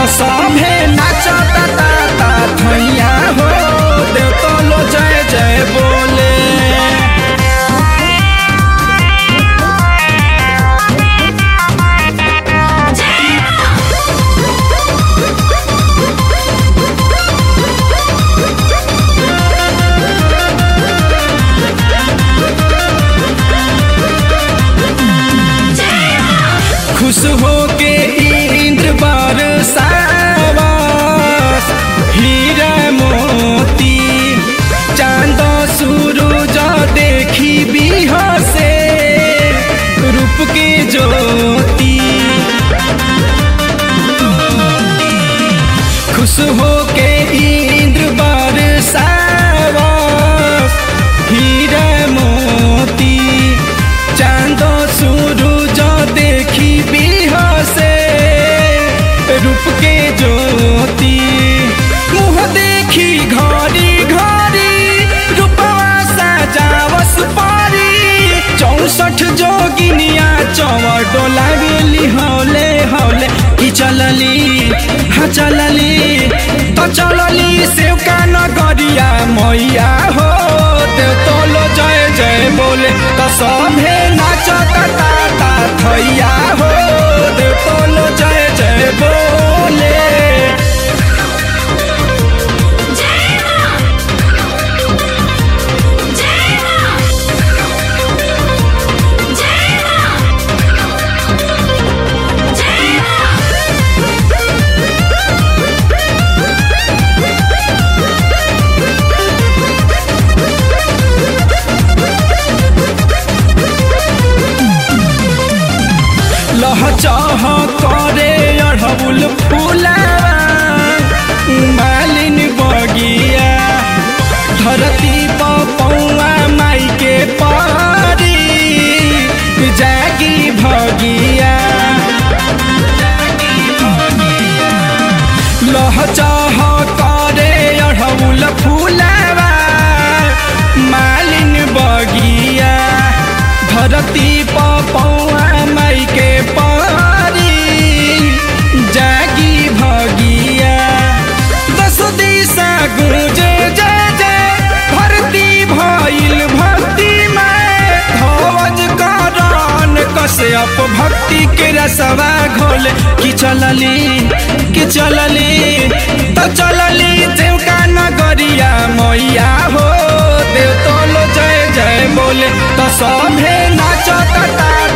सभे नाचता ता ता थैया हो देव तो लो जय जय बोले खुश हो के इंद्र बरसावस हीरा मोती चांद सूरज देखी बिहसे रूप के ज्योति खुश हो के इंद्र बरसावस हीरा मोती चांद सूरज देखी बिहसे रूप के ज्योति मुँह देखी घड़ी घड़ी रूपवा सजावस पारी चौसठ जोगिनिया चौवर डोला गेली हौले हौले की चलली हाँ चलली तो चलली सेवका नगरिया मैया हो देव तोलो जय जय बोले तो सभे नाचता ता ता थैया हो देव तोलो जय जय बोले लहचह करे अढ़ौल फूलावा मालिन बगिया धरती पौआ माई के पारी जागी भगिया लहचह करे अढ़ौल फूलावा मालिन बगिया धरती पौआ माई के पारी जागी भगिया दस दिशा गुंजे जय जय भरती भइल भक्ति में ध्वज करण कश्यप भक्ति के रसवा घोले कि चलली कि चलली तो चलली देवका नगरिया मैया हो देव तोलो जय जय बोले तो सभे नाचता ता